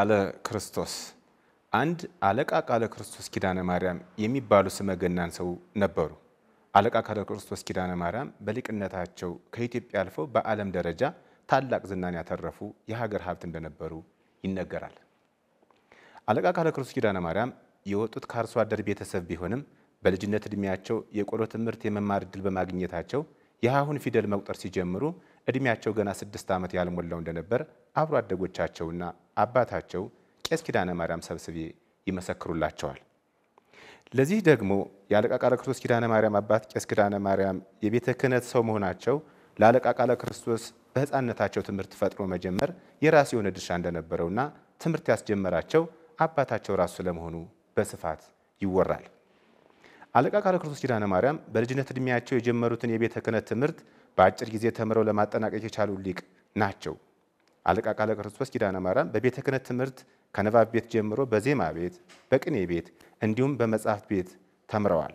ቃለ ክርስቶስ አንድ አለቃ ቃለ ክርስቶስ ኪዳነ ማርያም የሚባሉ ስመ ገናን ሰው ነበሩ። አለቃ ቃለ ክርስቶስ ኪዳነ ማርያም በሊቅነታቸው ከኢትዮጵያ አልፈው በዓለም ደረጃ ታላቅ ዝናን ያተረፉ የሀገር ሀብት እንደነበሩ ይነገራል። አለቃ ቃለ ክርስቶስ ኪዳነ ማርያም የወጡት ከአርሶ አደር ቤተሰብ ቢሆንም በልጅነት ዕድሜያቸው የቆሎ ትምህርት የመማር ዕድል በማግኘታቸው የሀሁን ፊደል መቁጠር ሲጀምሩ ዕድሜያቸው ገና ስድስት ዓመት ያልሞላው እንደነበር አብሮ አደጎቻቸውና አባታቸው ቄስ ኪዳነ ማርያም ሰብስቤ ይመሰክሩላቸዋል። ለዚህ ደግሞ የአለቃ ቃለ ክርስቶስ ኪዳነ ማርያም አባት ቄስ ኪዳነ ማርያም የቤተ ክህነት ሰው መሆናቸው ለአለቃ ቃለ ክርስቶስ በሕፃንነታቸው ትምህርት ፈጥሮ መጀመር የራሱ የሆነ ድርሻ እንደነበረውና ትምህርት ያስጀመራቸው አባታቸው ራሱ ስለመሆኑ በስፋት ይወራል። አለቃ ቃለ ክርስቶስ ኪዳነ ማርያም በልጅነት ዕድሜያቸው የጀመሩትን የቤተ ክህነት ትምህርት በአጭር ጊዜ ተምረው ለማጠናቀቅ የቻሉ ሊቅ ናቸው። አለቃ ቃለ ክርስቶስ ኪዳነ ማርያም በቤተ ክህነት ትምህርት ከንባብ ቤት ጀምሮ በዜማ ቤት፣ በቅኔ ቤት እንዲሁም በመጽሐፍት ቤት ተምረዋል።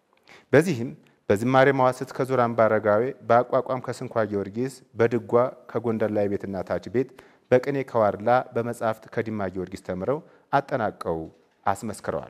በዚህም በዝማሬ መዋሥዕት ከዙር አምባ አረጋዌ፣ በአቋቋም ከስንኳ ጊዮርጊስ፣ በድጓ ከጎንደር ላይ ቤትና ታች ቤት፣ በቅኔ ከዋርላ፣ በመጽሐፍት ከዲማ ጊዮርጊስ ተምረው አጠናቀው አስመስክረዋል።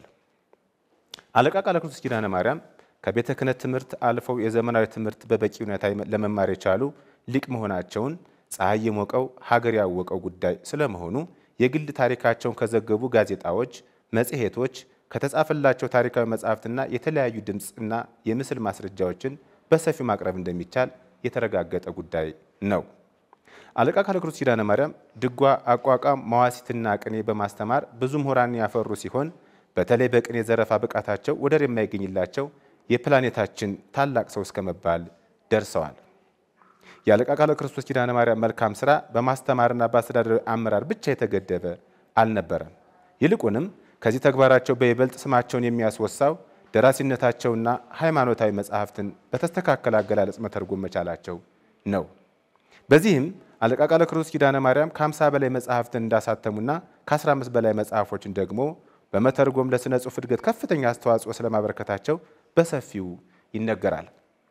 አለቃ ቃለ ክርስቶስ ኪዳነ ማርያም ከቤተ ክህነት ትምህርት አልፈው የዘመናዊ ትምህርት በበቂ ሁኔታ ለመማር የቻሉ ሊቅ መሆናቸውን ፀሐይ የሞቀው ሀገር ያወቀው ጉዳይ ስለመሆኑ የግል ታሪካቸውን ከዘገቡ ጋዜጣዎች፣ መጽሔቶች፣ ከተጻፈላቸው ታሪካዊ መጽሐፍትና የተለያዩ ድምፅና የምስል ማስረጃዎችን በሰፊው ማቅረብ እንደሚቻል የተረጋገጠ ጉዳይ ነው። አለቃ ቃለ ክርስቶስ ኪዳነ ማርያም ድጓ፣ አቋቋም፣ መዋሥዕትና ቅኔ በማስተማር ብዙ ምሁራን ያፈሩ ሲሆን በተለይ በቅኔ ዘረፋ ብቃታቸው ወደር የማይገኝላቸው የፕላኔታችን ታላቅ ሰው እስከ መባል ደርሰዋል። የአለቃ ቃለ ክርስቶስ ኪዳነ ማርያም መልካም ስራ በማስተማርና በአስተዳደር አመራር ብቻ የተገደበ አልነበረም። ይልቁንም ከዚህ ተግባራቸው በይበልጥ ስማቸውን የሚያስወሳው ደራሲነታቸውና ሃይማኖታዊ መጽሐፍትን በተስተካከለ አገላለጽ መተርጎም መቻላቸው ነው። በዚህም አለቃ ቃለ ክርስቶስ ኪዳነ ማርያም ከ50 በላይ መጽሐፍትን እንዳሳተሙና ከ15 በላይ መጽሐፎችን ደግሞ በመተርጎም ለሥነ ጽሑፍ እድገት ከፍተኛ አስተዋጽኦ ስለማበረከታቸው በሰፊው ይነገራል።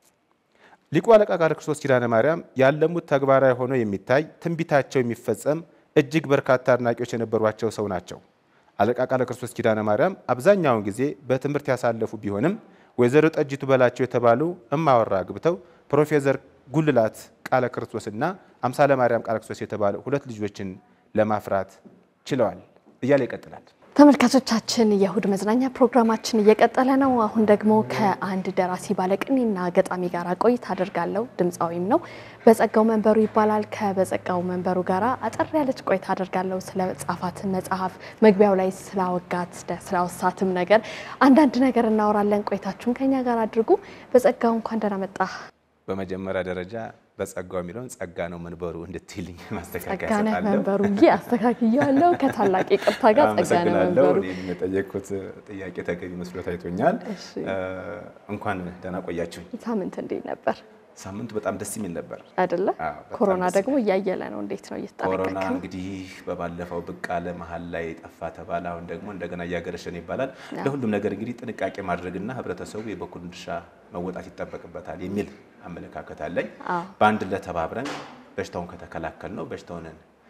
ሊቁ አለቃ ቃለ ክርስቶስ ኪዳነ ማርያም ያለሙት ተግባራዊ ሆኖ የሚታይ ትንቢታቸው የሚፈጸም እጅግ በርካታ አድናቂዎች የነበሯቸው ሰው ናቸው። አለቃ ቃለ ክርስቶስ ኪዳነ ማርያም አብዛኛውን ጊዜ በትምህርት ያሳለፉ ቢሆንም ወይዘሮ ጠጅቱ በላቸው የተባሉ እማወራ አግብተው ፕሮፌሰር ጉልላት ቃለ ክርስቶስና አምሳለ ማርያም ቃለ ክርስቶስ የተባሉ ሁለት ልጆችን ለማፍራት ችለዋል እያለ ይቀጥላል። ተመልካቾቻችን የእሁድ መዝናኛ ፕሮግራማችን እየቀጠለ ነው። አሁን ደግሞ ከአንድ ደራሲ ባለቅኔና ገጣሚ ጋር ቆይታ አደርጋለሁ። ድምፃዊም ነው። በጸጋው መንበሩ ይባላል። ከበጸጋው መንበሩ ጋር አጠር ያለች ቆይታ አደርጋለሁ። ስለ ጻፋት መጽሐፍ መግቢያው ላይ ስላወጋት ስላወሳትም ነገር አንዳንድ ነገር እናወራለን። ቆይታችሁን ከኛ ጋር አድርጉ። በጸጋው እንኳን ደህና መጣህ። በመጀመሪያ ደረጃ በጸጋው የሚለውን ጸጋ ነው መንበሩ እንድትይልኝ ማስተካከያ ጸጋነህ እሰጣለሁ። መንበሩ ዬ አስተካክያለሁ። ከታላቅ ይቅርታ ጋር ጸጋነህ አመሰግናለሁ። መንበሩ እኔም የጠየቅኩት ጥያቄ ተገቢ መስሎ ታይቶኛል። እሺ። እንኳን ደህና ቆያችሁኝ። ሳምንት እንዴት ነበር ሳምንቱ በጣም ደስ የሚል ነበር። አይደለ? አዎ፣ በጣም ኮሮና ደስ ደግሞ እያየለ ነው። እንዴት ነው ኮሮና እየተጠነቀቅክ ነው? እንግዲህ በባለፈው ብቅ አለ፣ መሀል ላይ ጠፋ ተባለ። አሁን ደግሞ እንደገና እያገረሸ ነው ይባላል። ለሁሉም ነገር እንግዲህ ጥንቃቄ ማድረግና ህብረተሰቡ የበኩሉን ድርሻ መወጣት ይጠበቅበታል የሚል አመለካከት አለኝ። አዎ። በአንድ ላይ ተባብረን በሽታውን ከተከላከል ነው በሽታውን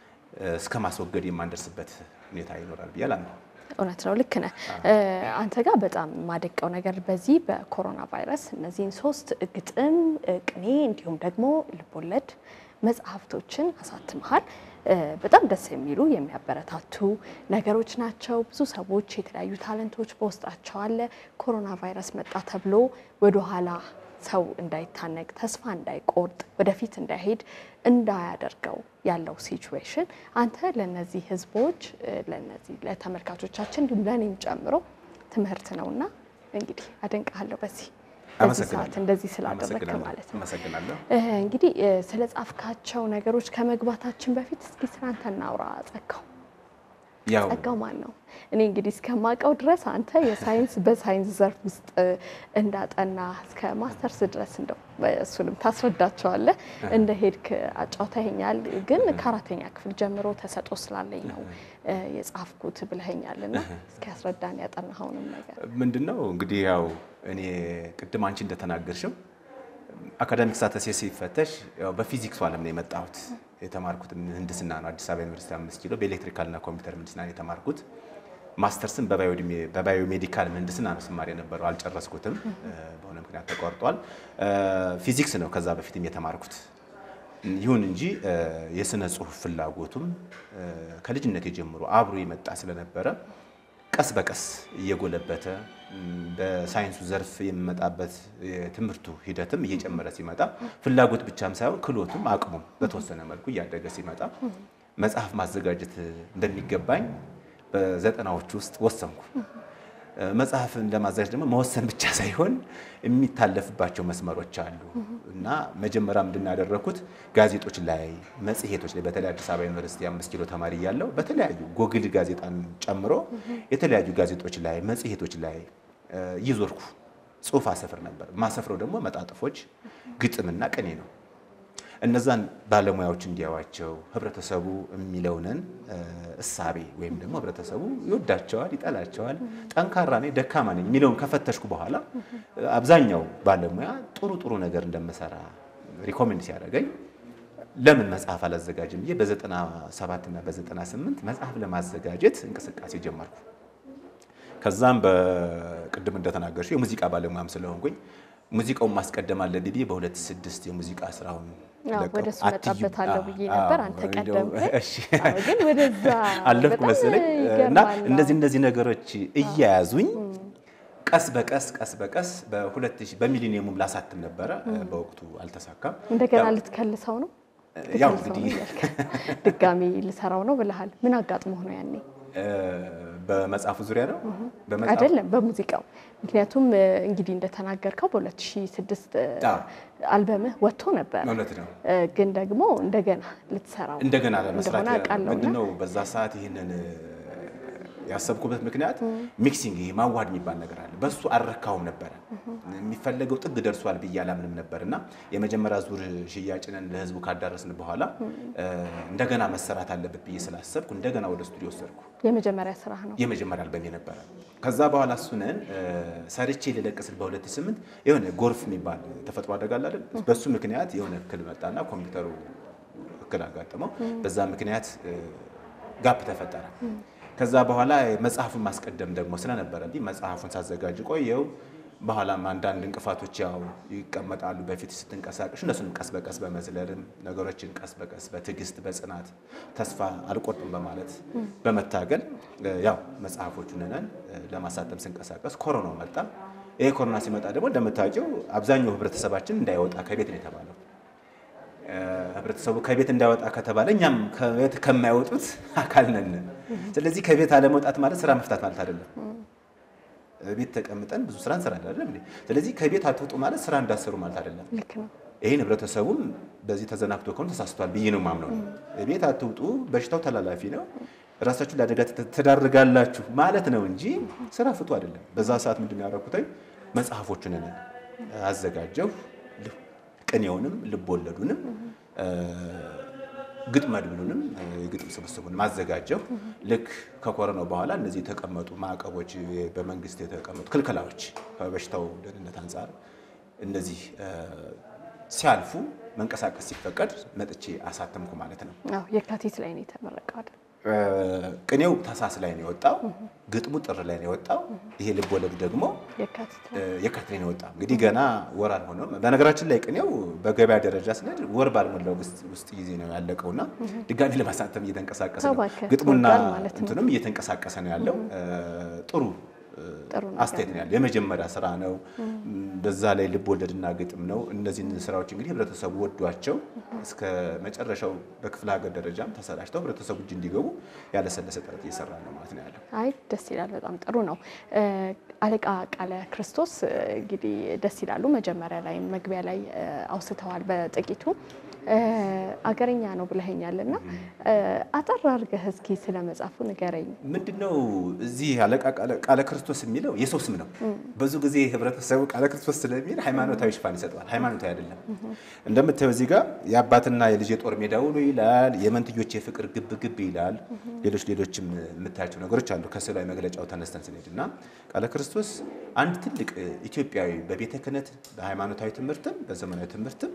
እስከ ማስወገድ የማንደርስበት ሁኔታ ይኖራል ብዬ አላምነው። እውነት ነው። ልክ ነህ። አንተ ጋር በጣም የማደንቀው ነገር በዚህ በኮሮና ቫይረስ እነዚህን ሶስት ግጥም፣ ቅኔ እንዲሁም ደግሞ ልቦለድ መጽሐፍቶችን አሳትመሃል። በጣም ደስ የሚሉ የሚያበረታቱ ነገሮች ናቸው። ብዙ ሰዎች የተለያዩ ታለንቶች በውስጣቸው አለ። ኮሮና ቫይረስ መጣ ተብሎ ወደኋላ ሰው እንዳይታነቅ ተስፋ እንዳይቆርጥ ወደፊት እንዳይሄድ እንዳያደርገው ያለው ሲቹዌሽን አንተ ለነዚህ ህዝቦች ለነዚህ ለተመልካቾቻችን እንዲሁም ለእኔም ጨምሮ ትምህርት ነውና እንግዲህ አደንቅሃለሁ በዚህ በዚህ ሰዓት እንደዚህ ስላደረግክ ማለት ነው። አመሰግናለሁ። እንግዲህ ስለ ጻፍካቸው ነገሮች ከመግባታችን በፊት እስኪ ስላንተ እናውራ። ጸጋው ያው ጸጋው ማን ነው? እኔ እንግዲህ እስከማውቀው ድረስ አንተ የሳይንስ በሳይንስ ዘርፍ ውስጥ እንዳጠና እስከ ማስተርስ ድረስ እንደው እሱንም ታስረዳቸዋለህ እንደ ሄድክ አጫውተኸኛል። ግን ከአራተኛ ክፍል ጀምሮ ተሰጦ ስላለኝ ነው የጻፍኩት ብለኸኛል እና እስኪ ያስረዳን ያጠናኸውንም ነገር። ምንድን ነው እንግዲህ ያው እኔ ቅድም አንቺ እንደተናገርሽው አካዳሚክ ሳተሴ ሲፈተሽ ያው በፊዚክሱ ዓለም ነው የመጣሁት። የተማርኩት ምህንድስና ነው አዲስ አበባ ዩኒቨርሲቲ አምስት ኪሎ በኤሌክትሪካልና ኮምፒውተር ምህንድስና ነው የተማርኩት። ማስተርስን በባዮሜዲካል ምህንድስና ነው ስማር የነበረው አልጨረስኩትም፣ በሆነ ምክንያት ተቋርጧል። ፊዚክስ ነው ከዛ በፊትም የተማርኩት። ይሁን እንጂ የስነ ጽሁፍ ፍላጎቱም ከልጅነት ጀምሮ አብሮ የመጣ ስለነበረ ቀስ በቀስ እየጎለበተ በሳይንሱ ዘርፍ የሚመጣበት የትምህርቱ ሂደትም እየጨመረ ሲመጣ ፍላጎት ብቻም ሳይሆን ክሎቱም አቅሙም በተወሰነ መልኩ እያደገ ሲመጣ መጽሐፍ ማዘጋጀት እንደሚገባኝ በዘጠናዎቹ ውስጥ ወሰንኩ። መጽሐፍን ለማዘጋጀት ደግሞ መወሰን ብቻ ሳይሆን የሚታለፍባቸው መስመሮች አሉ እና መጀመሪያ ምንድን ያደረኩት ጋዜጦች ላይ፣ መጽሔቶች ላይ በተለይ አዲስ አበባ ዩኒቨርሲቲ አምስት ኪሎ ተማሪ እያለሁ በተለያዩ ጎግል ጋዜጣን ጨምሮ የተለያዩ ጋዜጦች ላይ፣ መጽሔቶች ላይ እየዞርኩ ጽሁፍ አሰፍር ነበር። ማሰፍረው ደግሞ መጣጥፎች፣ ግጥምና ቅኔ ነው። እነዛን ባለሙያዎች እንዲያዋቸው ህብረተሰቡ የሚለውንን እሳቤ ወይም ደግሞ ህብረተሰቡ ይወዳቸዋል፣ ይጠላቸዋል፣ ጠንካራ ነኝ፣ ደካማ ነኝ የሚለውን ከፈተሽኩ በኋላ አብዛኛው ባለሙያ ጥሩ ጥሩ ነገር እንደምሰራ ሪኮሜንድ ሲያደርገኝ ለምን መጽሐፍ አላዘጋጅም ብዬ በ97 እና በ98 መጽሐፍ ለማዘጋጀት እንቅስቃሴ ጀመርኩ። ከዛም በቅድም እንደተናገርሽ የሙዚቃ ባለሙያም ስለሆንኩኝ ሙዚቃውን ማስቀደም አለብኝ ብዬ በሁለት ስድስት የሙዚቃ ስራውን ወደ እሱ መጣበታለሁ ብዬ ነበር። አንተ ቀደም ግን ወደዛ አለፍኩ መሰለኝ እና እነዚህ እነዚህ ነገሮች እያያዙኝ ቀስ በቀስ ቀስ በቀስ በሁለት ሺህ በሚሊኒየሙም ላሳትም ነበረ። በወቅቱ አልተሳካም። እንደገና ልትከልሰው ነው ያው እንግዲህ ድጋሚ ልሰራው ነው ብለሃል። ምን አጋጥሞህ ነው ያኔ? በመጽሐፉ ዙሪያ ነው አይደለም፣ በሙዚቃው ምክንያቱም እንግዲህ እንደተናገርከው በ2006 አልበምህ ወጥቶ ነበር። እውነት ነው። ግን ደግሞ እንደገና ልትሰራው እንደገና ለመስራት እንደሆነ አውቃለሁ። ምንድነው በዛ ሰዓት ይህንን ያሰብኩበት ምክንያት ሚክሲንግ ይሄ ማዋድ የሚባል ነገር አለ። በሱ አልረካውም ነበረ። የሚፈለገው ጥግ ደርሷል ብዬ አላምንም ነበር እና የመጀመሪያ ዙር ሽያጭንን ለህዝቡ ካዳረስን በኋላ እንደገና መሰራት አለበት ብዬ ስላሰብኩ እንደገና ወደ ስቱዲዮ ወሰድኩ። የመጀመሪያ ስራ ነው። የመጀመሪያ አልበም ነበረ። ከዛ በኋላ እሱንን ሰርቼ ልለቅስል በ2008 የሆነ ጎርፍ የሚባል ተፈጥሮ አደጋ አለ አይደል? በሱ ምክንያት የሆነ እክል መጣና ኮምፒውተሩ እክል አጋጠመው። በዛ ምክንያት ጋፕ ተፈጠረ። ከዛ በኋላ መጽሐፉን ማስቀደም ደግሞ ስለነበረብኝ መጽሐፉን ሳዘጋጅ ቆየው። በኋላም አንዳንድ እንቅፋቶች ያው ይቀመጣሉ በፊት ስትንቀሳቀሽ፣ እነሱንም ቀስ በቀስ በመዝለልም ነገሮችን ቀስ በቀስ በትዕግስት በጽናት ተስፋ አልቆርጥም በማለት በመታገል ያው መጽሐፎቹን ነን ለማሳተም ስንቀሳቀስ ኮሮናው መጣ። ይሄ ኮሮና ሲመጣ ደግሞ እንደምታውቂው አብዛኛው ህብረተሰባችን እንዳይወጣ ከቤት ነው የተባለው። ህብረተሰቡ ከቤት እንዳይወጣ ከተባለ እኛም ከቤት ከማይወጡት አካል ነን። ስለዚህ ከቤት አለመውጣት ማለት ስራ መፍታት ማለት አይደለም። ቤት ተቀምጠን ብዙ ስራ እንሰራለን አይደለም እንዴ? ስለዚህ ከቤት አትውጡ ማለት ስራ እንዳሰሩ ማለት አይደለም። ልክ ነው። ይህን ህብረተሰቡም በዚህ ተዘናግቶ ከሆነ ተሳስቷል ብዬ ነው ማምነው። ቤት አትውጡ፣ በሽታው ተላላፊ ነው፣ ራሳችሁ ለአደጋ ትዳርጋላችሁ ማለት ነው እንጂ ስራ ፍቱ አይደለም። በዛ ሰዓት ምንድን ነው ያደረኩት? መጽሐፎቹን አዘጋጀሁ። ቅኔውንም ልቦለዱንም ግጥም መድብሉንም የግጥም ስብስቡንም አዘጋጀሁ። ልክ ከኮረናው በኋላ እነዚህ የተቀመጡ ማዕቀቦች፣ በመንግስት የተቀመጡ ክልከላዎች ከበሽታው ደህንነት አንጻር እነዚህ ሲያልፉ መንቀሳቀስ ሲፈቀድ መጥቼ አሳተምኩ ማለት ነው። አዎ የካቲት ላይ ነው የተመረቀው አይደል? ቅኔው ታህሳስ ላይ ነው የወጣው። ግጥሙ ጥር ላይ ነው የወጣው። ይሄ ልብ ወለዱ ደግሞ የካቲት የካቲት ላይ ነው የወጣው። እንግዲህ ገና ወር አልሆነም። በነገራችን ላይ ቅኔው በገበያ ደረጃ ስንሄድ ወር ባልሞላው ውስጥ ጊዜ ነው ያለቀውና ድጋሚ ለማሳተም እየተንቀሳቀሰ ነው። እባክህ ግጥሙና ወዷል ማለት ነው። እንትኑም እየተንቀሳቀሰ ነው ያለው። ጥሩ ጥሩ ነገር አስተያየት ነው ያለው። የመጀመሪያ ስራ ነው። በዛ ላይ ልብ ወለድና ግጥም ነው። እነዚህን ስራዎች እንግዲህ ህብረተሰቡ ወዷቸው እስከ መጨረሻው በክፍለ ሀገር ደረጃም ተሰራጭተው ህብረተሰቡ እጅ እንዲገቡ ያለሰለሰ ጥረት እየሰራ ነው ማለት ነው ያለው። አይ ደስ ይላል። በጣም ጥሩ ነው። አለቃ ቃለ ክርስቶስ እንግዲህ ደስ ይላሉ። መጀመሪያ ላይ መግቢያ ላይ አውስተዋል በጥቂቱ አገረኛ ነው ብለኸኛል እና አጠር አድርገህ እስኪ ስለ መጽሐፉ ንገረኝ። ምንድነው እዚህ አለቃ ቃለ ክርስቶስ የሚለው የሰው ስም ነው። ብዙ ጊዜ ህብረተሰቡ ቃለ ክርስቶስ ስለሚል ሃይማኖታዊ ሽፋን ይሰጠዋል። ሃይማኖታዊ አይደለም። እንደምታየው እዚህ ጋር የአባትና የልጅ የጦር ሜዳ ውሎ ይላል። የመንትዮች የፍቅር ግብ ግብ ይላል። ሌሎች ሌሎችም የምታያቸው ነገሮች አሉ። ከስዕላዊ መግለጫው ተነስተን ስንሄድ እና ቃለ ክርስቶስ አንድ ትልቅ ኢትዮጵያዊ በቤተ ክህነት በሃይማኖታዊ ትምህርትም በዘመናዊ ትምህርትም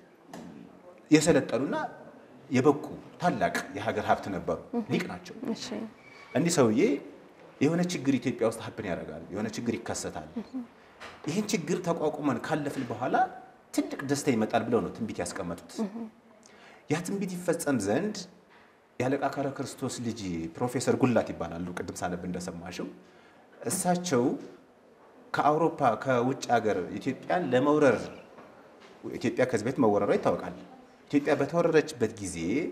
የሰለጠኑና የበቁ ታላቅ የሀገር ሀብት ነበሩ። ሊቅ ናቸው። እንዲህ ሰውዬ የሆነ ችግር ኢትዮጵያ ውስጥ ሀብን ያደርጋል። የሆነ ችግር ይከሰታል። ይህን ችግር ተቋቁመን ካለፍን በኋላ ትልቅ ደስታ ይመጣል ብለው ነው ትንቢት ያስቀመጡት። ያ ትንቢት ይፈጸም ዘንድ የአለቃ ቃለ ክርስቶስ ልጅ ፕሮፌሰር ጉላት ይባላሉ። ቅድም ሳነብ እንደሰማሽው እሳቸው ከአውሮፓ ከውጭ ሀገር ኢትዮጵያን ለመውረር ኢትዮጵያ ከዚህ በፊት መወረሯ ይታወቃል። ኢትዮጵያ በተወረረችበት ጊዜ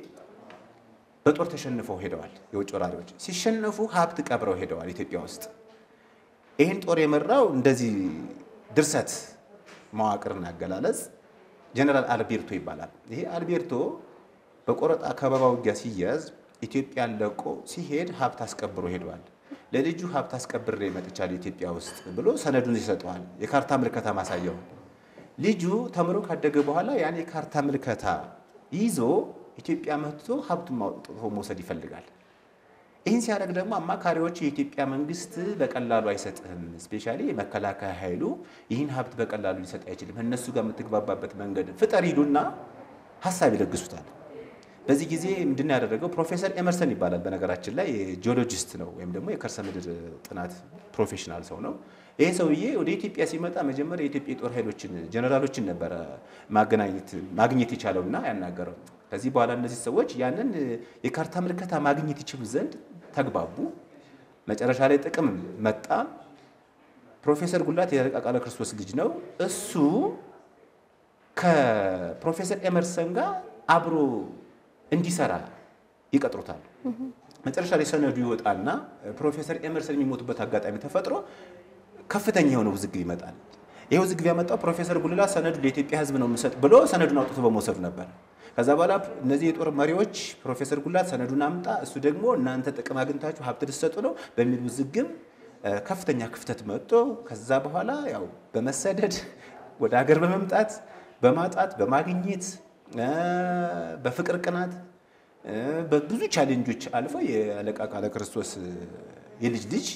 በጦር ተሸንፈው ሄደዋል። የውጭ ወራሪዎች ሲሸነፉ ሀብት ቀብረው ሄደዋል ኢትዮጵያ ውስጥ። ይህን ጦር የመራው እንደዚህ ድርሰት መዋቅርና አገላለጽ ጀነራል አልቤርቶ ይባላል። ይሄ አልቤርቶ በቆረጣ ከበባ ውጊያ ሲያዝ ኢትዮጵያን ለቆ ሲሄድ ሀብት አስቀብሮ ሄደዋል። ለልጁ ሀብት አስቀብሬ መጥቻለሁ ኢትዮጵያ ውስጥ ብሎ ሰነዱን ይሰጠዋል። የካርታ ምልከታ ማሳየው ልጁ ተምሮ ካደገ በኋላ ያን የካርታ ምልከታ ይዞ ኢትዮጵያ መጥቶ ሀብቱን አውጥቶ መውሰድ ይፈልጋል። ይህን ሲያደርግ ደግሞ አማካሪዎች የኢትዮጵያ መንግስት በቀላሉ አይሰጥህም፣ ስፔሻሊ የመከላከያ ኃይሉ ይህን ሀብት በቀላሉ ሊሰጥ አይችልም፣ እነሱ ጋር የምትግባባበት መንገድ ፍጠር ይሉና ሀሳብ ይለግሱታል። በዚህ ጊዜ ምንድን ያደረገው ፕሮፌሰር ኤመርሰን ይባላል። በነገራችን ላይ ጂኦሎጂስት ነው ወይም ደግሞ የከርሰ ምድር ጥናት ፕሮፌሽናል ሰው ነው። ይህ ሰውዬ ወደ ኢትዮጵያ ሲመጣ መጀመሪያ የኢትዮጵያ የጦር ኃይሎችን ጀነራሎችን ነበረ ማግኘት የቻለውና ያናገረው። ከዚህ በኋላ እነዚህ ሰዎች ያንን የካርታ ምልከታ ማግኘት ይችሉ ዘንድ ተግባቡ። መጨረሻ ላይ ጥቅም መጣ። ፕሮፌሰር ጉላት የአለቃ ቃለ ክርስቶስ ልጅ ነው። እሱ ከፕሮፌሰር ኤመርሰን ጋር አብሮ እንዲሰራ ይቀጥሩታል። መጨረሻ ላይ ሰነዱ ይወጣና ፕሮፌሰር ኤመርሰን የሚሞቱበት አጋጣሚ ተፈጥሮ ከፍተኛ የሆነ ውዝግብ ይመጣል። ይህ ውዝግብ ያመጣው ፕሮፌሰር ጉልላት ሰነዱ ለኢትዮጵያ ሕዝብ ነው የምሰጥ ብሎ ሰነዱን አውጥቶ በመውሰዱ ነበር። ከዛ በኋላ እነዚህ የጦር መሪዎች ፕሮፌሰር ጉላት ሰነዱን አምጣ፣ እሱ ደግሞ እናንተ ጥቅም አግኝታችሁ ሀብት ልትሰጡ ነው በሚል ውዝግብ ከፍተኛ ክፍተት መጥቶ ከዛ በኋላ ያው በመሰደድ ወደ ሀገር በመምጣት በማጣት በማግኘት በፍቅር ቅናት በብዙ ቻሌንጆች አልፎ የአለቃ ቃለ ክርስቶስ የልጅ ልጅ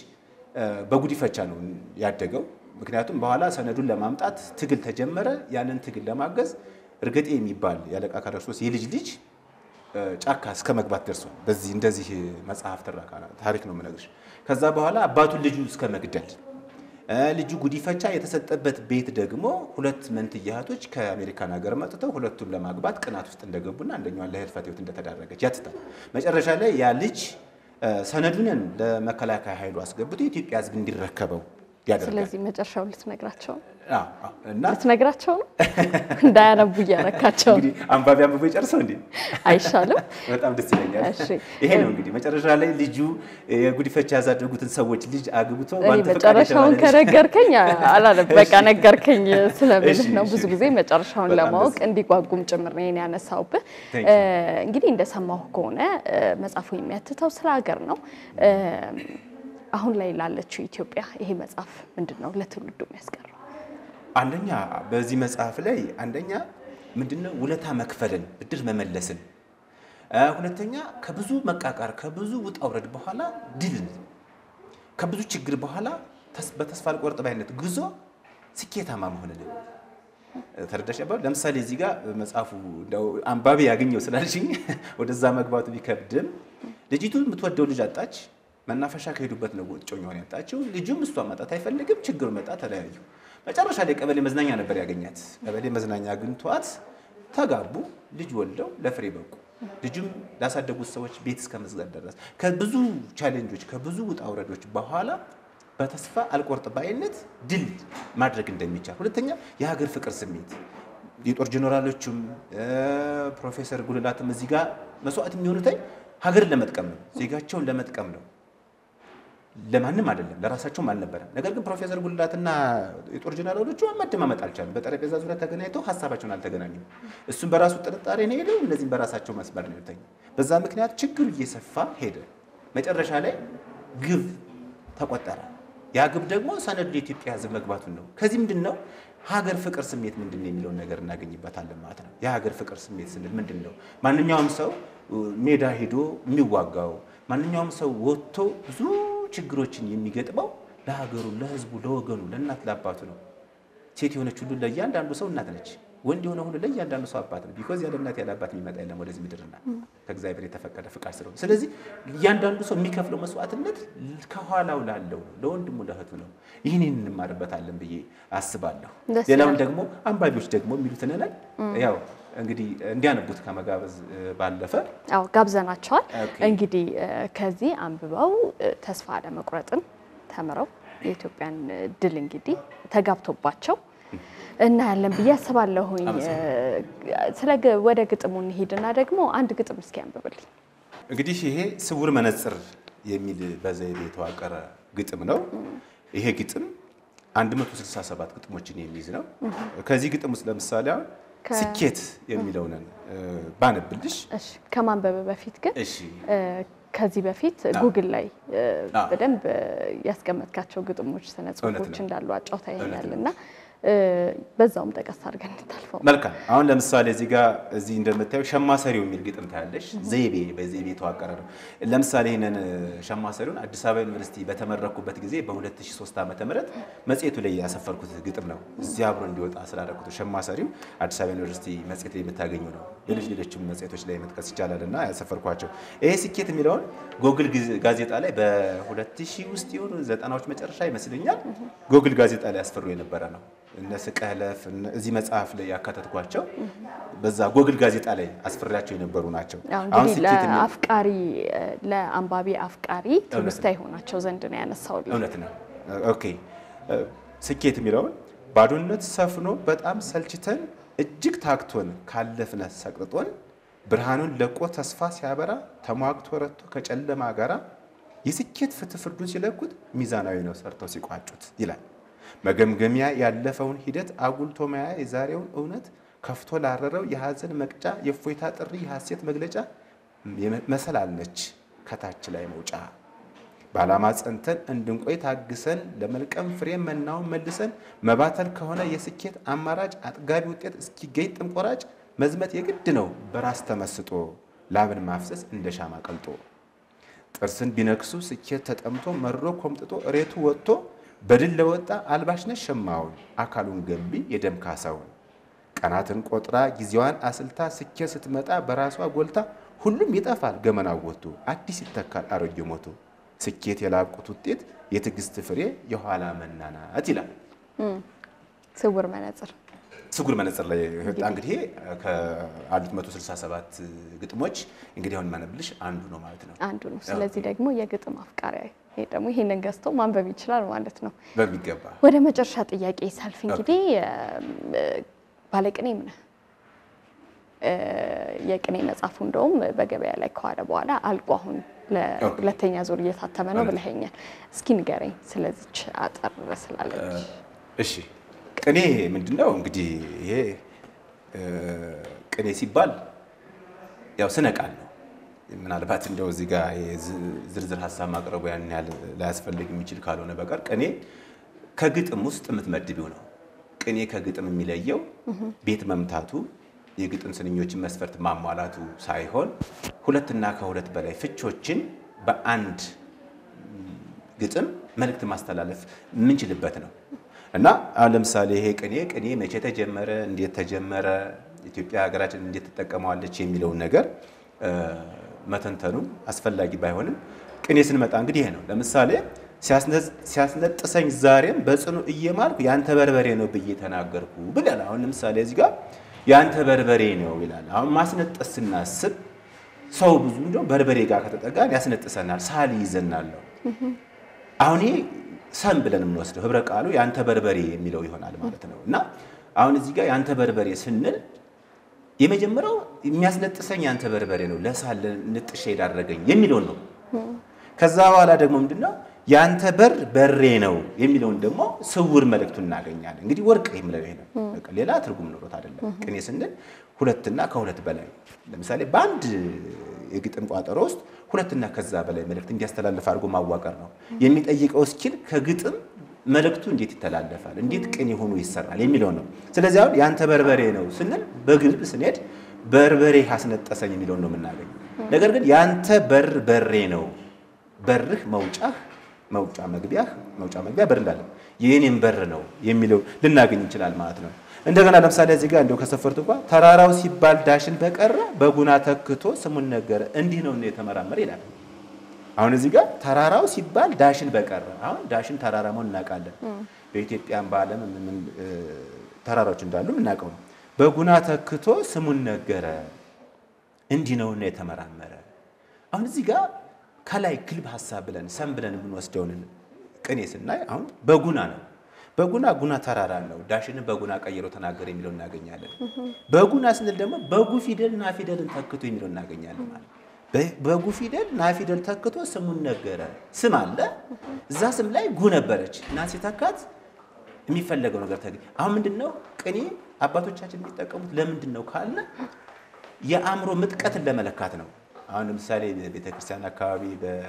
በጉዲፈቻ ነው ያደገው። ምክንያቱም በኋላ ሰነዱን ለማምጣት ትግል ተጀመረ። ያንን ትግል ለማገዝ እርገጤ የሚባል የአለቃ ቃለ ክርስቶስ የልጅ ልጅ ጫካ እስከ መግባት ደርሷል። በዚህ እንደዚህ መጽሐፍ ትረካ ታሪክ ነው የምነግርሽ። ከዛ በኋላ አባቱን ልጁ እስከ መግደል ልጁ ጉዲፈቻ የተሰጠበት ቤት ደግሞ ሁለት መንትያ እህቶች ከአሜሪካን ሀገር መጥተው ሁለቱን ለማግባት ቅናት ውስጥ እንደገቡና አንደኛዋን ለህልፈተ ሕይወት እንደተዳረገች ያትታል። መጨረሻ ላይ ያ ልጅ ሰነዱንን ለመከላከያ ኃይሉ አስገብቶ የኢትዮጵያ ሕዝብ እንዲረከበው ያደርጋል። ስለዚህ መጨረሻው ልትነግራቸው ነው እና ልትነግራቸው ነው እንዳያነቡ እያረካቸው ነው። እንግዲህ አንባቢ አንብቦ የጨርሰው እንዴ አይሻልም? በጣም ደስ ይለኛል። እሺ። ይሄ ነው እንግዲህ መጨረሻ ላይ ልጁ የጉዲፈቻ ያሳደጉትን ሰዎች ልጅ አግብቶ እኔ በአንተ ፈቃድ መጨረሻውን የተባለ ልጅ- ከነገርከኝ አላለም። በቃ ነገርከኝ ስለምልህ እሺ፣ ነው። እሺ። ብዙ ጊዜ መጨረሻውን በጣም ለማወቅ ደስ- እንዲጓጉም ጭምር ነው ይሄን ያነሳውብህ። Thank you። እ፣ እንግዲህ እንደሰማሁ ከሆነ እ፣ መጽሐፉ የሚያትተው ስለ ሀገር ነው። እ፣ አሁን ላይ ላለችው ኢትዮጵያ ይሄ መጽሐፍ ምንድን ነው ለትውልዱ የሚያስቀረው? አንደኛ በዚህ መጽሐፍ ላይ አንደኛ ምንድነው ውለታ መክፈልን ብድር መመለስን እ፣ ሁለተኛ ከብዙ መቃቃር ከብዙ ውጣ ውረድ በኋላ ድልን ከብዙ ችግር በኋላ ተስ- በተስፋ አልቆርጥ ባይነት ጉዞ ስኬታማ መሆንን ተረዳሽ ነበር። ለምሳሌ እዚህ ጋር መጽሐፉ እንደው አንባቢ ያገኘው ስላልሽኝ ወደዛ መግባቱ ቢከብድም ልጅቱ የምትወደው ልጅ አጣች። መናፈሻ ከሄዱበት ነው እጮኛዋን ያጣችው። ልጁም እሷ ማጣት አይፈልግም። ችግሩ መጣ፣ ተለያዩ። መጨረሻ ላይ ቀበሌ መዝናኛ ነበር ያገኛት። ቀበሌ መዝናኛ አግኝቷት ተጋቡ፣ ልጅ ወልደው ለፍሬ በቁ። ልጁም ላሳደጉት ሰዎች ቤት እስከ መዝጋት ደረስ። ከብዙ ቻሌንጆች ከብዙ ውጣ ውረዶች በኋላ በተስፋ አልቆርጥ ባይነት ድል ማድረግ እንደሚቻል፣ ሁለተኛ የሀገር ፍቅር ስሜት የጦር ጀኔራሎቹም እ፣ ፕሮፌሰር ጉልላትም እዚህ ጋር መስዋዕት የሚሆኑትኝ ሀገርን ለመጥቀም ነው፣ ዜጋቸውን ለመጥቀም ነው። ለማንም አይደለም፣ ለራሳቸውም አልነበረም። ነገር ግን ፕሮፌሰር ጉልላትና የጦር ጀነራሎቹ መደማመጥ አልቻሉም። በጠረጴዛ ዙሪያ ተገናኝተው ሀሳባቸውን አልተገናኙም። እሱም በራሱ ጥርጣሬ ነው ሄደው፣ እነዚህም በራሳቸው መስመር ነው የተኙ። በዛ ምክንያት ችግሩ እየሰፋ ሄደ። መጨረሻ ላይ ግብ ተቆጠረ። ያ ግብ ደግሞ ሰነዱ የኢትዮጵያ ሕዝብ መግባቱን ነው። ከዚህ ምንድን ነው ሀገር ፍቅር ስሜት ምንድን ነው የሚለውን ነገር እናገኝበታለን ማለት ነው። የሀገር ፍቅር ስሜት ስንል ምንድን ነው? ማንኛውም ሰው ሜዳ ሄዶ የሚዋጋው ማንኛውም ሰው ወጥቶ ብዙ ችግሮችን የሚገጥመው ለሀገሩ፣ ለህዝቡ፣ ለወገኑ፣ ለእናት ለአባቱ ነው። ሴት የሆነች ሁሉ ለእያንዳንዱ ሰው እናት ነች። ወንድ የሆነ ሁሉ ለእያንዳንዱ ሰው አባት ነው። ቢኮዝ ያለ እናት ያለ አባት የሚመጣ የለም ወደዚህ ምድርና ከእግዚአብሔር የተፈቀደ ፍቃድ ስለሆነ፣ ስለዚህ እያንዳንዱ ሰው የሚከፍለው መስዋዕትነት ከኋላው ላለው ነው፣ ለወንድሙ ለእህቱ ነው። ይህን እንማርበታለን ብዬ አስባለሁ። ደስ ሌላውን ይላል። ደግሞ አንባቢዎች ደግሞ የሚሉትን ነን ያው እንግዲህ እንዲያነቡት ከመጋበዝ ባለፈ አዎ ጋብዘናቸዋል። ኦኬ። እንግዲህ እ፣ ከዚህ አንብበው እ፣ ተስፋ አለመቁረጥን ተምረው የኢትዮጵያን ድል እንግዲህ ተጋብቶባቸው እናያለን ብዬ አስባለሁኝ። እ፣ ስለ ግ- ወደ ግጥሙ እንሂድና ደግሞ አንድ ግጥም እስኪ አንብብልኝ። እንግዲህ ይሄ ስውር መነጽር የሚል በዘይቤ የተዋቀረ ግጥም ነው። ይሄ ግጥም 167 ግጥሞችን የሚይዝ ነው። ከዚህ ግጥም ውስጥ ለምሳሌ አሁን ከ- ስኬት የሚለውን እ፣ ባነብልሽ እሺ ከማንበብ በፊት ግን እሺ እ፣ ከዚህ በፊት ጉግል ላይ እ፣ አዎ። በደንብ እ፣ ያስቀመጥካቸው ግጥሞች፣ ስነ ጽሁፎች እውነት ነው። እንዳሉ አጫውተኸኛል እውነት ነው። እና እ፣ በዛውም ጠቀስ አድርገን እንታልፈው። መልካም አሁን ለምሳሌ እዚህ ጋር እዚህ እንደምታየው ሸማሰሪው የሚል ግጥም ታያለሽ። ዘይቤ በዘይቤ የተዋቀረ ነው። ለምሳሌ ይህንን ሸማሰሪውን አዲስ አበባ ዩኒቨርሲቲ በተመረኩበት ጊዜ በ2003 ዓ ም መጽሔቱ ላይ ያሰፈርኩት ግጥም ነው። እዚህ አብሮ እንዲወጣ ስላደረኩት ሸማሰሪው አዲስ አበባ ዩኒቨርሲቲ መጽሔት ላይ የምታገኙ ነው። ሌሎች ሌሎችም መጽሔቶች ላይ መጥቀስ ይቻላል እና ያሰፈርኳቸው ይሄ ስኬት የሚለውን ጎግል ጋዜጣ ላይ በ2000 ውስጥ የሆኑ ዘጠናዎች መጨረሻ ይመስለኛል ጎግል ጋዜጣ ላይ ያስፈሩ የነበረ ነው። እነ ስቀለፍ እነ- እዚህ መጽሐፍ ላይ ያካተትኳቸው በዛ ጎግል ጋዜጣ ላይ አስፈሪያቸው የነበሩ ናቸው። ያው አሁን እንግዲህ ስኬት የሚል- ለአፍቃሪ ለአንባቢ አፍቃሪ ትውስታ የሆናቸው ዘንድ ነው ያነሳውልኝ። እውነት ነው። ኦኬ ስኬት የሚለውን ባዶነት ሰፍኖ በጣም ሰልችተን እጅግ ታክቶን ካለፍነ ሰቅጥጦን ብርሃኑን ለቆ ተስፋ ሲያበራ ተሟግቶ ረቶ ከጨለማ ጋራ የስኬት ፍትህ ፍርዱን ሲለኩት ሚዛናዊ ነው ሰርተው ሲቋጩት ይላል። መገምገሚያ ያለፈውን ሂደት አጉልቶ ማያ የዛሬውን እውነት ከፍቶ ላረረው የሐዘን መቅጫ የእፎይታ ጥሪ የሐሴት መግለጫ መሰላል ነች ከታች ላይ መውጫ በዓላማ ጸንተን እንድንቆይ ታግሰን ለመልቀም ፍሬ መናውን መልሰን መባተል ከሆነ የስኬት አማራጭ አጥጋቢ ውጤት እስኪገኝ ጥንቆራጭ መዝመት የግድ ነው በራስ ተመስጦ ላብን ማፍሰስ እንደ ሻማ ቀልጦ ጥርስን ቢነክሱ ስኬት ተጠምቶ መሮ ኮምጥጦ እሬቱ ወጥቶ በድል ለወጣ አልባሽነት ሸማውን አካሉን ገንቢ የደም ካሳውን ቀናትን ቆጥራ ጊዜዋን አስልታ ስኬት ስትመጣ በራሷ ጎልታ ሁሉም ይጠፋል ገመናው ወጥቶ አዲስ ይተካል አሮጌ ሞቶ ስኬት የላቁት ውጤት የትዕግስት ፍሬ የኋላ መናናት ይላል። ስውር መነጽር ስጉር መነጽር ላይ ወጣ። እንግዲህ ከአሉት 167 ግጥሞች እንግዲህ አሁን ማነብልሽ አንዱ ነው ማለት ነው። አንዱ ነው። ስለዚህ ደግሞ የግጥም አፍቃሪ ይሄ ደግሞ ይሄንን ገዝቶ ማንበብ ይችላል ማለት ነው። በሚገባ ወደ መጨረሻ ጥያቄ ሳልፍ እንግዲህ ባለቅኔም ነህ። የቅኔ መጽሐፉ እንደውም በገበያ ላይ ከዋለ በኋላ አልቆ አሁን ለሁለተኛ ዙር እየታተመ ነው ብለኸኛል። እስኪ ንገረኝ ስለዚች አጠር ስላለች። እሺ ቅኔ ምንድን ነው እንግዲህ ይሄ ቅኔ ሲባል ያው ስነ ቃል ነው። ምናልባት እንደው እዚህ ጋር ዝርዝር ሀሳብ ማቅረቡ ያን ያህል ላያስፈልግ የሚችል ካልሆነ በቀር ቅኔ ከግጥም ውስጥ የምትመድቢው ነው። ቅኔ ከግጥም የሚለየው ቤት መምታቱ የግጥም ስንኞችን መስፈርት ማሟላቱ ሳይሆን ሁለትና ከሁለት በላይ ፍቾችን በአንድ ግጥም መልእክት ማስተላለፍ የምንችልበት ነው እና አሁን ለምሳሌ ይሄ ቅኔ ቅኔ መቼ ተጀመረ፣ እንዴት ተጀመረ፣ ኢትዮጵያ ሀገራችን እንዴት ትጠቀመዋለች የሚለውን ነገር መተንተኑ አስፈላጊ ባይሆንም ቅኔ ስንመጣ እንግዲህ ይሄ ነው። ለምሳሌ ሲያስነጥሰኝ ዛሬም በጽኑ እየማልኩ ያንተ በርበሬ ነው ብዬ ተናገርኩ ብለል። አሁን ለምሳሌ እዚህ ጋር ያንተ በርበሬ ነው ይላል። አሁን ማስነጠስ ስናስብ ሰው ብዙ እንደው በርበሬ ጋር ከተጠጋን ያስነጥሰናል፣ ሳል ይዘናል ነው። አሁን ይሄ ሰም ብለን የምንወስደው ህብረ ቃሉ ያንተ በርበሬ የሚለው ይሆናል ማለት ነው። እና አሁን እዚህ ጋር ያንተ በርበሬ ስንል የመጀመሪያው የሚያስነጥሰኝ ያንተ በርበሬ ነው፣ ለሳል ንጥሼ የዳረገኝ የሚለውን ነው። ከዛ በኋላ ደግሞ ምንድነው ያንተ በር በሬ ነው የሚለውን ደግሞ ስውር መልእክቱን እናገኛለን። እንግዲህ ወርቅ የሚለው ይሄ ነው። በቃ ሌላ ትርጉም ኖሮት አይደለም። ቅኔ ስንል ሁለትና ከሁለት በላይ ለምሳሌ በአንድ የግጥም ቋጠሮ ውስጥ ሁለትና ከዛ በላይ መልእክት እንዲያስተላልፍ አድርጎ ማዋቀር ነው የሚጠይቀው። እስኪል ከግጥም መልእክቱ እንዴት ይተላለፋል፣ እንዴት ቅኔ ሆኖ ይሰራል የሚለው ነው። ስለዚህ አሁን ያንተ በርበሬ ነው ስንል በግልብ ስንሄድ በርበሬ አስነጠሰኝ የሚለውን ነው የምናገኘው። ነገር ግን ያንተ በር በሬ ነው፣ በርህ መውጫህ መውጫ መግቢያህ መውጫ መግቢያ በር እንዳለ የኔም በር ነው የሚለው ልናገኝ እንችላል ማለት ነው። እንደገና ለምሳሌ እዚህ ጋር እንደው ከሰፈርት እንኳ ተራራው ሲባል ዳሽን በቀረ በጉና ተክቶ ስሙን ነገረ እንዲህ ነው የተመራመረ ይላል። አሁን እዚህ ጋር ተራራው ሲባል ዳሽን በቀረ አሁን ዳሽን ተራራ መሆን እናውቃለን። በኢትዮጵያም በዓለም ምን ተራራዎች እንዳሉ እናውቀው ነው። በጉና ተክቶ ስሙን ነገረ እንዲህ ነውና የተመራመረ አሁን እዚህ ጋር ከላይ ግልብ ሀሳብ ብለን ሰም ብለን የምንወስደውን ቅኔ ስናይ አሁን በጉና ነው። በጉና ጉና ተራራ ነው። ዳሽንን በጉና ቀይሮ ተናገረ የሚለው እናገኛለን። በጉና ስንል ደግሞ በጉ ፊደል ና ፊደልን ተክቶ የሚለው እናገኛለን ማለት በጉ ፊደል ና ፊደል ተክቶ ስሙን ነገረ። ስም አለ እዛ ስም ላይ ጉ ነበረች እና ሲተካት የሚፈለገው ነገር ተገኘ። አሁን ምንድን ነው ቅኔ አባቶቻችን የሚጠቀሙት ለምንድን ነው ካለ የአእምሮ ምጥቀትን ለመለካት ነው። አሁን ለምሳሌ ቤተክርስቲያን አካባቢ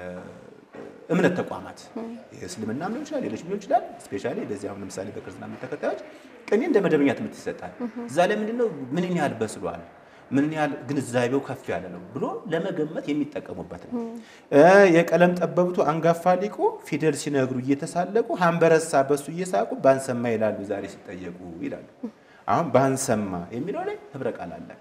በእምነት ተቋማት የእስልምና ሊሆን ይችላል፣ ሌሎች ሊሆን ይችላል። ስፔሻሊ በዚህ አሁን ለምሳሌ በክርስትና እምነት ተከታዮች ቅኔ እንደ መደበኛ ትምህርት ይሰጣል። እዛ ላይ ምንድነው ምን ያህል በስሏል፣ ምን ያህል ግንዛቤው ከፍ ያለ ነው ብሎ ለመገመት የሚጠቀሙበት ነው። የቀለም ጠበብቱ አንጋፋ ሊቁ ፊደል ሲነግሩ እየተሳለቁ ሀንበረሳ በሱ እየሳቁ ባንሰማ ይላሉ ዛሬ ሲጠየቁ ይላሉ። አሁን ባንሰማ የሚለው ላይ ህብረ ቃል አለ።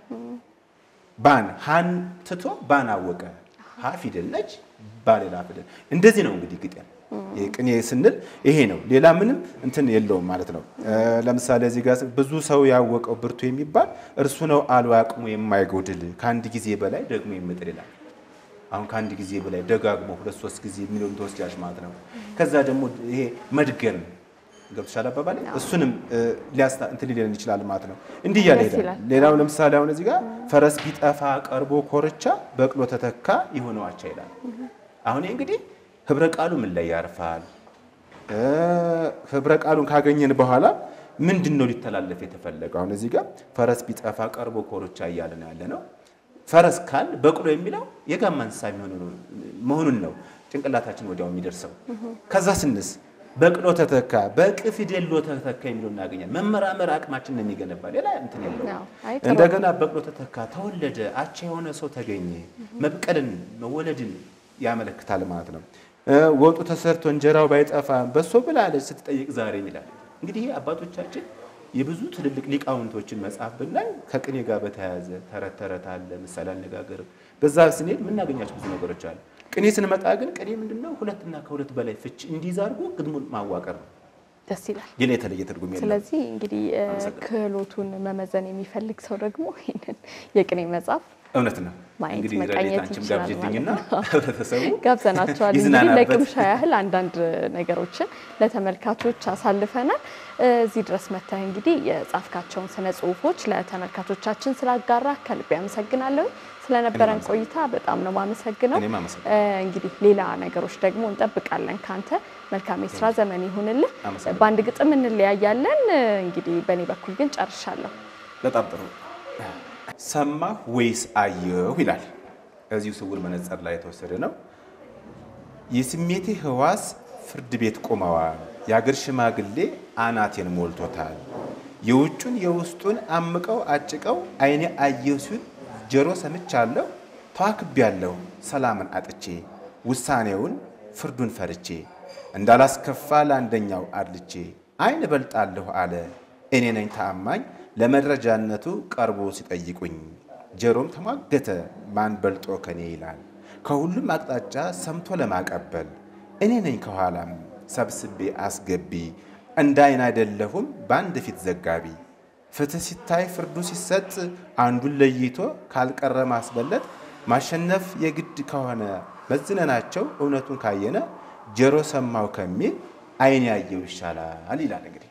ባን ሀን ትቶ ባን አወቀ። ሀ ፊደል ነች፣ ባ ሌላ ፊደል። እንደዚህ ነው እንግዲህ ግጥም ቅኔ ስንል ይሄ ነው። ሌላ ምንም እንትን የለውም ማለት ነው። ለምሳሌ እዚህ ጋር ብዙ ሰው ያወቀው ብርቱ የሚባል እርሱ ነው አሉ አቅሙ የማይጎድል ከአንድ ጊዜ በላይ ደግሞ የሚጥል ይላል። አሁን ከአንድ ጊዜ በላይ ደጋግሞ ሁለት ሶስት ጊዜ የሚለውን ተወስጃች ማለት ነው። ከዛ ደግሞ ይሄ መድገም ገብቶሻል አባባል እሱንም ሊያስታ እንትን ሊለን ይችላል ማለት ነው። እንዲህ እያለ ደስ ሄዳል። ይላል። ሌላው ለምሳሌ አሁን እዚህ ጋር ፈረስ ቢጠፋ ቀርቦ ኮርቻ በቅሎ ተተካ የሆነው አቻ ይላል። አሁን ይህ እንግዲህ ህብረ ቃሉ ምን ላይ ያርፋል? ህብረ ቃሉን ካገኘን በኋላ ምንድን ነው ሊተላለፍ የተፈለገው? አሁን እዚህ ጋር ፈረስ ቢጠፋ ቀርቦ ኮርቻ እያለ ነው ያለ ነው። ፈረስ ካል በቅሎ የሚለው የጋማ እንስሳ የሚሆኑ መሆኑን ነው ጭንቅላታችን ወዲያው የሚደርሰው። ከዛ ስንስ በቅሎ ተተካ በቅ ፊደል ሎ ተተካ የሚለው እናገኛለን። መመራመር አቅማችን ነው የሚገነባ ሌላ እንትን የለው። አዎ፣ አይ ጥሩ። እንደገና በቅሎ ተተካ ተወለደ፣ አቻ የሆነ ሰው ተገኘ። መብቀልን መወለድን ያመለክታል ማለት ነው። እ ወጡ ተሰርቶ እንጀራው ባይጠፋ በሶ ብላለች ስትጠይቅ ዛሬ ይላል። እንግዲህ ይህ አባቶቻችን የብዙ ትልልቅ ሊቃውንቶችን መጽሐፍ ብናይ ከቅኔ ጋር በተያያዘ ተረት ተረት አለ፣ ምሳሌ አነጋገር በዛ ስንሄድ የምናገኛቸው ብዙ ነገሮች አሉ። ቅኔ ስንመጣ ግን ቅኔ ምንድነው? ሁለትና ከሁለት በላይ ፍች እንዲይዝ አድርጎ ግጥሙን ማዋቀር ነው። ደስ ይላል። ሌላ የተለየ ትርጉም የለም። ስለዚህ እንግዲህ እ፣ አመሰግናለሁ። ክህሎቱን መመዘን የሚፈልግ ሰው ደግሞ ይህንን የቅኔ መጽሐፍ እውነት ነው። ማየት እንግዲህ መቃኘት ረድኤት አንቺም ይችላል ጋብዥልኝና ማለት ነው። ህብረተሰቡ ጋብዘናቸዋል። እንግዲህ ይዝናናበት። ለቅምሻ ያህል አንዳንድ ነገሮችን ለተመልካቾች አሳልፈናል። እዚህ ድረስ መጥተህ እንግዲህ የጻፍካቸውን ስነ ጽሁፎች ለተመልካቾቻችን ስላጋራ ከልቤ አመሰግናለሁ። ስለነበረን እኔም ቆይታ በጣም ነው ማመሰግነው። እኔም አመሰግናለሁ። እንግዲህ ሌላ ነገሮች ደግሞ እንጠብቃለን ካንተ። መልካም የስራ ዘመን ይሁንልህ። አመሰግናለሁ። በአንድ ግጥም እንለያያለን። እንግዲህ በእኔ በኩል ግን ጨርሻለሁ። በጣም ጥሩ። ሰማሁ ወይስ አየሁ ይላል። እዚሁ ስውር መነጽር ላይ የተወሰደ ነው። የስሜቴ ህዋስ ፍርድ ቤት ቆመዋል። የአገር ሽማግሌ አናቴን ሞልቶታል። የውጩን የውስጡን አምቀው አጭቀው አይኔ አየሁ ሲል ጆሮ ሰምቻለሁ። ተዋክቤያለሁ ሰላምን አጥቼ ውሳኔውን ፍርዱን ፈርቼ እንዳላስከፋ ለአንደኛው አድልቼ አይን እበልጣለሁ አለ እኔ ነኝ ታማኝ ለመረጃነቱ ቀርቦ ሲጠይቁኝ ጆሮም ተሟገተ ማን በልጦ ከኔ ይላል ከሁሉም አቅጣጫ ሰምቶ ለማቀበል እኔ ነኝ ከኋላም ሰብስቤ አስገቢ እንደ አይን አይደለሁም በአንድ ፊት ዘጋቢ ፍትህ ሲታይ ፍርዱ ሲሰጥ አንዱን ለይቶ ካልቀረ ማስበለጥ ማሸነፍ የግድ ከሆነ መዝነናቸው እውነቱን ካየነ ጆሮ ሰማው ከሚል አይን ያየው ይሻላል ይላል እንግዲህ